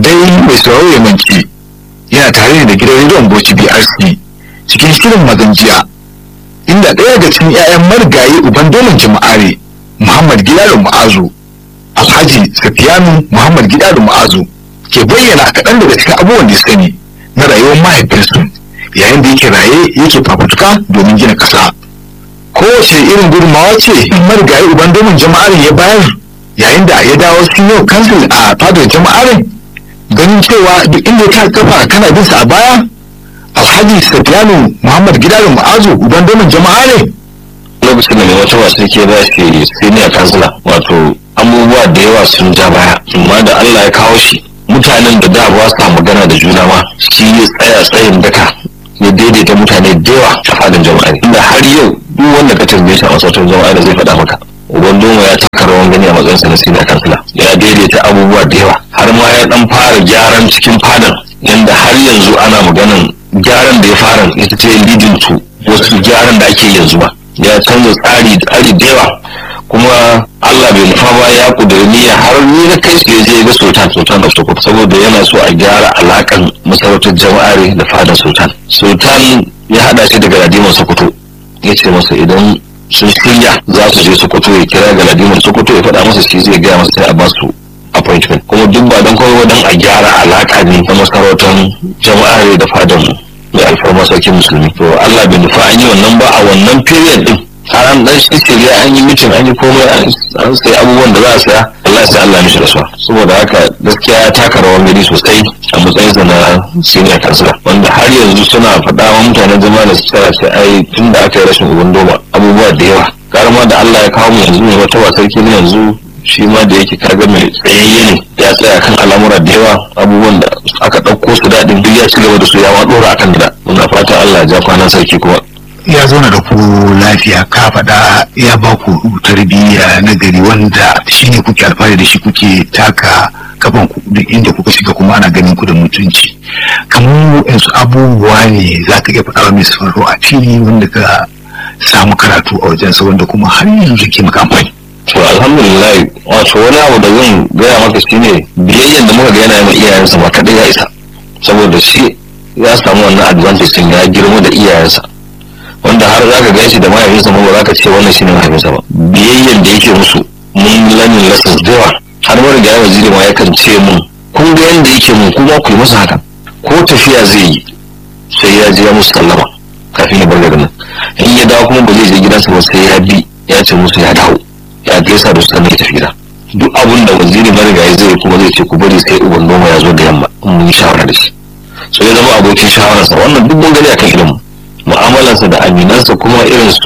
dai mai sauraro ya manci yana tare ne da gidan rediyon Bauchi BRC cikin shirin maganjiya inda ɗaya daga cikin 'ya'yan marigayi uban dolin jama'are Muhammad Gidado Ma'azu Alhaji Safiyanu Muhammad Gidado Ma'azu ke bayyana kaɗan daga cikin abubuwan da ya sani na rayuwar mahaifinsu yayin da yake raye yake fafutuka domin gina ƙasa. Kowace irin gudunmawa ce marigayi uban domin jama'arin ya bayar yayin da ya dawo sun yau kansil a fadar jama'arin ganin cewa duk inda ta kafa kana bin sa a baya alhaji safiyanu muhammad gidado ma'azu uban domin jama'a ne lokacin da mai wata wasu ke ba shi senior kansila wato abubuwa da yawa sun ja baya amma da allah ya kawo shi mutanen da da ba sa magana da juna ma shi ya tsaya tsayin daka ya daidaita mutane da yawa a fadin jama'a inda har yau duk wanda ka tambaye shi a masautar jama'a da zai faɗa maka uban doma ya taka rawan gani a matsayinsa na senior kansila ya daidaita abubuwa da yawa har ma ya dan fara gyaran cikin fadan yanda har yanzu ana maganan gyaran da ya fara ita ce leading to wasu gyaran da ake yanzu ba ya canza tsari tsari da yawa kuma Allah bai nufa ba ya kudiri niyya har ni na kai shi je ga sultan sultan of Sokoto saboda yana so a gyara alakan masarautar jama'are da fadar sultan sultan ya hada shi da galadiman Sokoto ya ce masa idan sun shirya za su je Sokoto ya kira galadiman Sokoto ya faɗa masa shi zai gaya masa sai a ba su appointment kuma duk ba don kawai don a gyara alaka ne na masarautar jama'are da fadar mai alfarma sarkin musulmi to Allah bai nufa an yi wannan ba a wannan period din har an dan shirya an yi mitin an yi komai an sai abubuwan da za a saya Allah sai Allah mishi rasuwa saboda haka gaskiya ya taka rawar gari sosai a matsayinsa na senior kansila wanda har yanzu suna faɗa wa mutanen jama'a da su tsaya sai ai tun da aka yi rashin uban doma abubuwa da yawa karama da Allah ya kawo mu yanzu ne wata wasarki ne yanzu shi ma da yake kaga mai tsayayye ne ya tsaya kan al'amura da yawa abubuwan da aka ɗauko su daɗin duk ya ci gaba da su ya ma ɗora akan da muna fata Allah ya ja kwanan sarki kuma ya zauna da ku lafiya ka faɗa ya ba ku tarbiyya na gari wanda shi ne kuke alfahari da shi kuke taka kafan ku duk inda kuka shiga kuma ana ganin ku da mutunci kamar yansu abubuwa ne za ka iya faɗa mai sauraro a fili wanda ka samu karatu a wajensa wanda kuma har yanzu ke maka amfani to alhamdulillah wato wani abu da zan gaya maka shine biyayyen da muka ga yana ma iyayensa ba kadai ya isa saboda shi ya samu wannan advantage din ya girma da iyayensa wanda har zaka ga shi da mahaifinsa ma ba za ka ce wannan shine mahaifinsa ba biyayyen da yake musu mun lanin lessons da yawa har wani ga waziri ma yakan ce mun kun ga yanda yake mun kuma ku yi masa haka ko tafiya zai yi sai ya je ya musu sallama kafin ya bar garin nan in ya dawo kuma ba zai je gidansa ba sai ya bi ya ce musu ya dawo ya gaisa da su sannan ya tafi gida duk abin da waziri marigayi zai kuma zai ce ku bari sai uban noma ya zo da yamma in mun yi shawara da shi so ya zama abokin shawararsa wannan duk mun gani akan ilimin mu'amalarsa da aminansa kuma irin su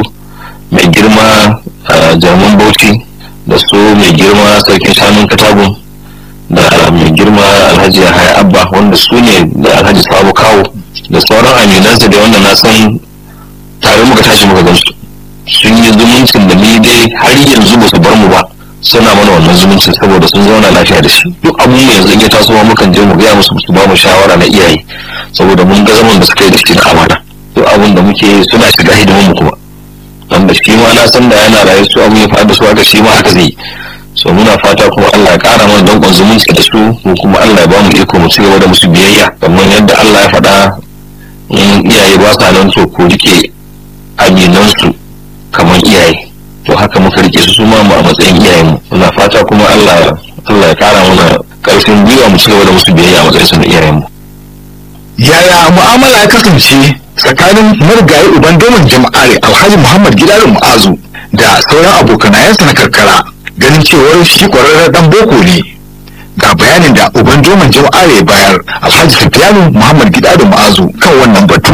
mai girma jaman bauchi da su mai girma sarkin shanun katagun da mai girma alhaji haya abba wanda su ne da alhaji sabo kawo da sauran aminansa da wanda na san tare muka tashi muka gansu sun yi zumuncin da ni dai har yanzu ba su bar mu ba suna mana wannan zumuncin saboda sun zauna lafiya da shi duk abun mu yanzu in ya taso mukan je mu gaya musu su ba mu shawara na iyaye saboda mun ga zaman da suka yi da shi na amana duk abun da muke suna shiga hidimin mu kuma wanda shi ma na san da yana raye su abun ya faɗa su haka shi ma haka zai so muna fata kuma Allah ya ƙara mana danƙon zumunci da su mu kuma Allah ya ba mu iko mu ci gaba da musu biyayya kamar yadda Allah ya faɗa in iyaye ba sa nan to ko rike aminansu kamar iyaye to haka muka rike su suma mu a matsayin iyayen mu muna fata kuma Allah Allah ya kara mana karfin gwiwa mu cigaba da musu biyayya a matsayin su na iyayen mu yaya mu'amala ya kasance tsakanin marigayi uban domin jama'are alhaji muhammad gidarin mu'azu da sauran abokanayensa na karkara ganin cewar shi kwararren dan boko ne ga bayanin da uban domin jama'are ya bayar alhaji sufiyanu muhammad gidarin mu'azu kan wannan batu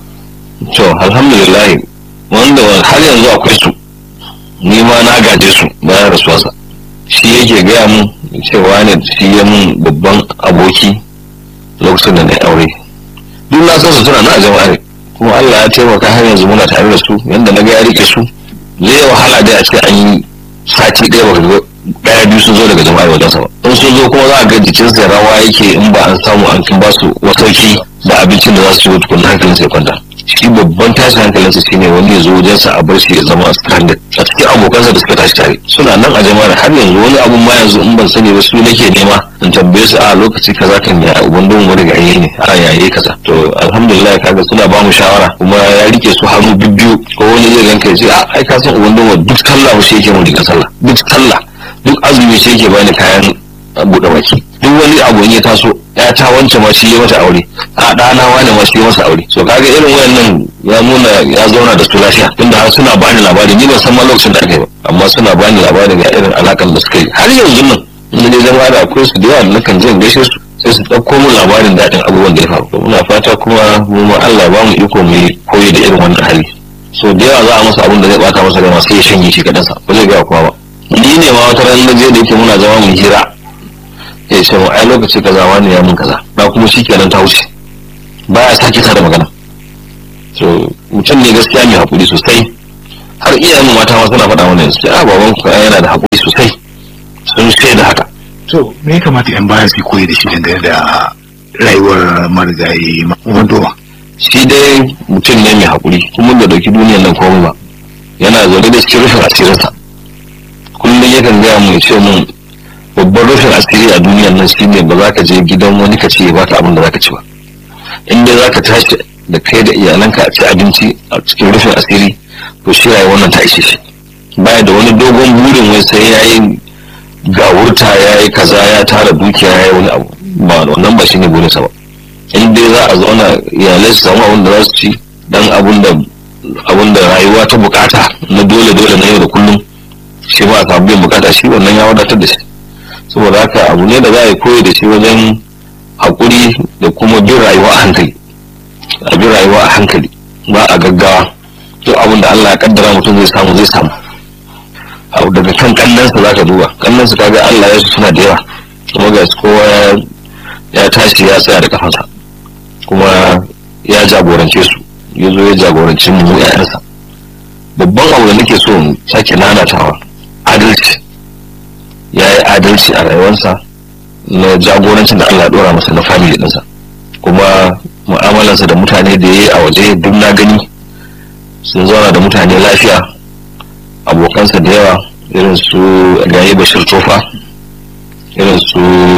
to alhamdulillah wanda har yanzu akwai su ni ma na gaje su bayan rasuwarsa shi yake gaya mun cewa ne shi ya mun babban aboki lokacin da na aure duk na san su suna na jama'a ne kuma Allah ya taimaka har yanzu muna tare da su yanda na ga ya rike su zai wahala dai a ce an yi sati ɗaya baka ga ɗaya biyu sun zo daga jama'a wajen sa ba in sun zo kuma za a ga jikinsa rawa yake in ba an samu an kin ba su wasauki da abincin da za su ci tukunna hankalin sai kwanta shi babban tashin hankalinsa shine wani ya zo wajensa a bar shi ya zama stranded a cikin abokansa da suka tashi tare suna nan a jama'ar har yanzu wani abun ma yanzu in ban sani ba su nake nema in tambaye su a lokaci kaza kan ya uban don wani ga ne a yaye kaza to alhamdulillah kaga suna ba mu shawara kuma ya rike su hannu bibbiyu ko wani zai ganka ya ce a ai ka san uban don duk sallah ba shi yake mun riga sallah duk sallah duk azumi shi yake bani kayan buɗe baki duk wani abu ya taso ya ta wance ma shi ya mata aure a ɗana wani ma shi ya masa aure so kaga irin wayannan ya nuna ya zauna da su lafiya tunda har suna bani labari ni ban san ma lokacin da aka yi ba amma suna bani labari ga irin alakan da suka yi har yanzu nan in ne zama da akwai su da yawa da nakan je in gaishe su sai su ɗauko min labarin daɗin abubuwan da ya faru muna fata kuma mu ma Allah ba mu iko mu koyi da irin wannan hali so da yawa za a masa abin da zai bata masa rai sai ya shanye shi kadansa ba zai gaya kowa ba ni ne ma wata ran na je da yake muna zama mu hira ya ce mu ai lokaci kaza wani ya mun kaza na kuma shi kenan ta wuce baya sake ta da magana so mutum ne gaskiya mai hakuri sosai har iyayen mu mata ma suna faɗa mana yanzu a baban ku yana da hakuri sosai sun shaida haka to me ya kamata yan baya su koyi da shi dangane da rayuwar marigayi wandoma shi dai mutum ne mai hakuri kuma da dauki duniyar nan komai ba yana zaune da cikin rufin asirinsa kullum yakan gaya mu ya ce mun babban rufin asiri a duniyar nan shine ba za ka je gidan wani ka ce ba ka abin da za ka ci ba in dai za ka tashi da kai da iyalanka a ci abinci a cikin rufin asiri to shi rayuwar nan ta ishe shi baya da wani dogon burin wai sai ya yi gawurta ya yi kaza ya tara dukiya ya yi wani abu ba wannan ba shine burinsa ba in dai za a zauna iyalai su samu abin da za su ci dan abin da abin da rayuwa ta bukata na dole dole na yau da kullum shi ma a samu biyan bukata shi wannan ya wadatar da shi saboda haka abu ne da za a yi koyi da shi wajen haƙuri da kuma bin rayuwa a hankali a bin rayuwa a hankali ba a gaggawa duk abin da Allah ya kaddara mutum zai samu zai samu abu daga kan kallonsa za ka duba kallonsa kaga Allah ya suna da yawa kuma ga kowa ya tashi ya tsaya da kafansa kuma ya jagorance su ya zo ya jagoranci mu yayansa babban abu da nake so mu sake nanatawa adalci ya yi adalci a rayuwarsa na jagorancin da Allah dora masa na family ɗinsa kuma mu'amalarsa da mutane da ya yi a waje duk na gani sun zauna da mutane lafiya abokansa da yawa irin su gayi bashir tofa irin su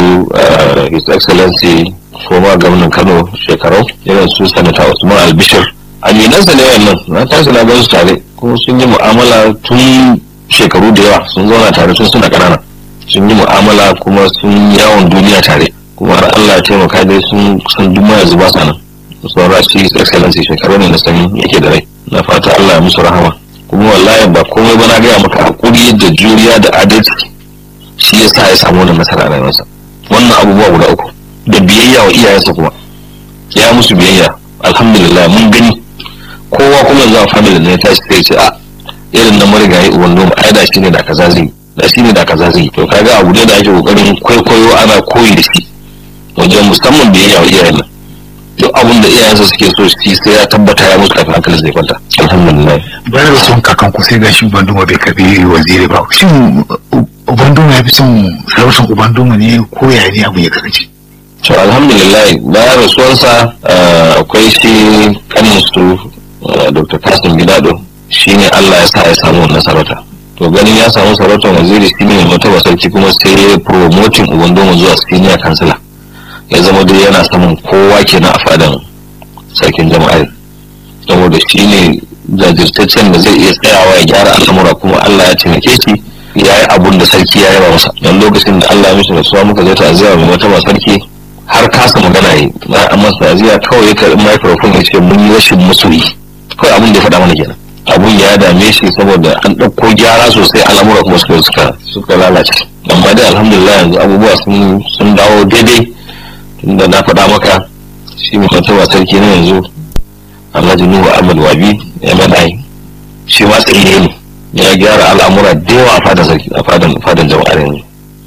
his excellency former gwamnan kano shekarau irin su sanata usman albishir aminansa ne wannan na tashi na gan su tare kuma sun yi mu'amala tun shekaru da yawa sun zauna tare tun suna ƙanana sun yi mu'amala kuma sun yawon duniya tare kuma har Allah ya taimaka dai sun san duk ma yanzu ba sa nan sauran shi his excellency shekaru ne na sani yake da rai na fata Allah ya musu rahama kuma wallahi ba komai ba na gaya maka hakuri da juriya da adalci shi yasa ya samu wannan nasara a rayuwarsa wannan abubuwa guda uku da biyayya wa iyayensa kuma ya musu biyayya alhamdulillah mun gani kowa kuma yanzu a family ne tashi sai ce a irin na marigayi uban noma ai da shi ne da kaza zai da shi ne da kaza zai to kaga abu ne da ake kokarin kwaikwayo ana koyi da shi wajen musamman biyayya wa iyayen nan duk abin da iyayensa suke so shi sai ya tabbata ya musu kafin hankalin zai kwanta alhamdulillah bayan da sun kakan ku sai gashi ubanduma bai karbi waziri ba shin ubanduma ya fi son sarautar ubanduma ne ko ya ne abu ya kasance to alhamdulillah bayan rasuwarsa akwai shi kanin su dr kasim gidado shine allah ya sa ya samu wannan sarauta to ganin ya samu sarautar waziri shine mai mataba sarki kuma sai ya promoting ubandoma zuwa senior kansila ya zama dai yana samun kowa kenan a fadan sarkin jama'ar saboda shi ne jajirtaccen da zai iya tsayawa ya gyara al'amura kuma Allah ya taimake shi ya yi abun da sarki ya yaba masa don lokacin da Allah ya mishi rasuwa muka je ta'aziyya mai mataba sarki har kasa magana yi na amma ta'aziyya kawai ya karɓi microphone ya ce mun yi rashin masoyi kawai abun da ya faɗa mana kenan abun ya dame shi saboda an ɗauko gyara sosai al'amura kuma suka suka suka lalace amma dai alhamdulillah yanzu abubuwa sun dawo daidai tunda na faɗa maka shi mai martaba sarki na yanzu alhaji nuhu ahmad wabi mni shi ma tsaye ne ya gyara al'amura da yawa a fadan sarki a fadan fadan jama'ar yanzu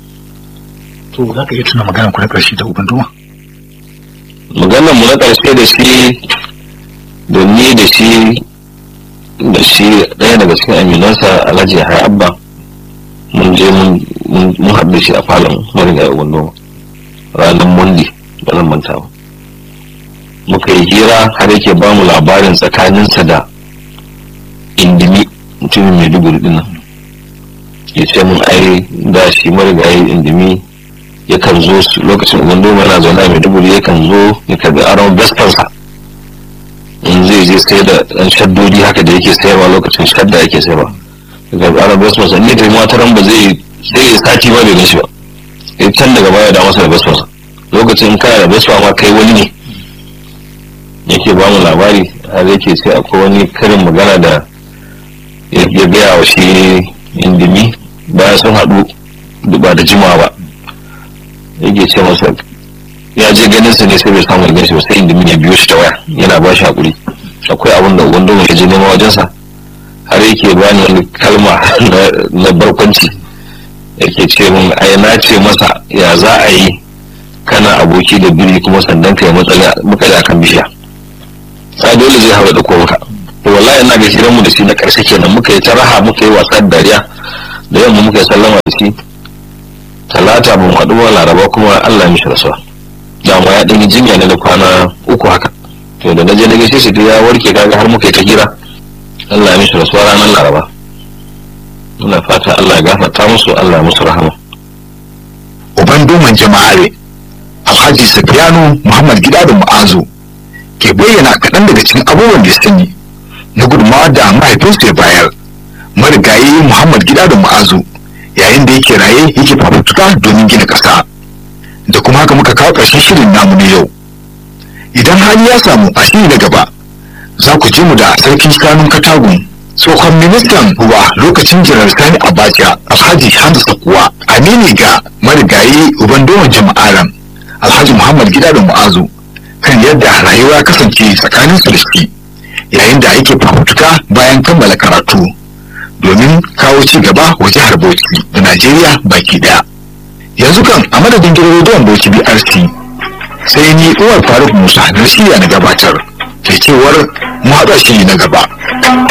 to za ka iya tuna maganar ku na ƙarshe da ubanduma maganar mu na ƙarshe da shi da ni da shi da shi ɗaya daga cikin aminansa alhaji ya abba mun je mun haɗu da shi a falon marigayi ubanduma ranar mundi ba zan manta ba muka yi hira har yake ba mu labarin tsakaninsa da indimi mutumin maiduguri dinnan ya ce mun ai da shi marigayi indimi yakan zo lokacin uban doma yana zaune a maiduguri yakan zo ya karbi aron vespansa in zai je sai da ɗan shaddodi haka da yake sayarwa lokacin shadda yake sayarwa ya karbi aron vespansa in ya tafi mataran ba zai sai ya sati ba bai gan shi ba sai can daga baya da masa da vespansa lokacin kana da vespa ma kai wani ne yake ba mu labari har yake sai akwai wani karin magana da ya gaya wa shi indimi bayan sun haɗu ba da jimawa ba yake ce masa ya je ganin sa ne sai bai samu ganin shi ba sai indimi ya biyo shi ta waya yana ba shi hakuri akwai abin da wanda ya je nema wajensa har yake bani wani kalma na barkwanci yake ce min ai na ce masa ya za a yi kana aboki da biri kuma sandan ka ya matsala muka da kan bishiya sai dole zai haɗa da ko maka to wallahi ina ga hiranmu da shi na ƙarshe kenan muka yi ta raha muka yi wasa da dariya da yamma muka yi sallama da shi talata ban haɗu ba laraba kuma Allah ya mishi rasuwa dama ya ɗan yi jinya ne da kwana uku haka to da naje na gaishe shi ya warke kaga har muka yi ta hira Allah ya mishi rasuwa ranar laraba muna fata Allah ya gafarta musu Allah ya musu rahama uban doman jama'are alhaji safiyanu muhammad gida da mu'azu ke bayyana kaɗan daga cikin abubuwan da ya sani na gudunmawa da mahaifinsu ya bayar marigayi muhammad gida da mu'azu yayin da yake raye yake fafutuka domin gina ƙasa da kuma haka muka kawo ƙarshen shirin namu na yau idan hali ya samu a shiri na gaba za ku ji mu da sarkin shanun katagun tsohon ministan ruwa lokacin jiran sani abacha alhaji hamza kuwa amini ga marigayi uban doman jama'aran alhaji muhammad gida da mu'azu kan yadda rayuwa kasance tsakanin su da shi yayin da yake fafutuka bayan kammala karatu domin kawo ci gaba wa jihar bauchi da najeriya baki daya yanzu kan a madadin gidan rediyon bauchi brc sai ni uwar faruk musa na shirya na gabatar ke cewar mu haɗa shi na gaba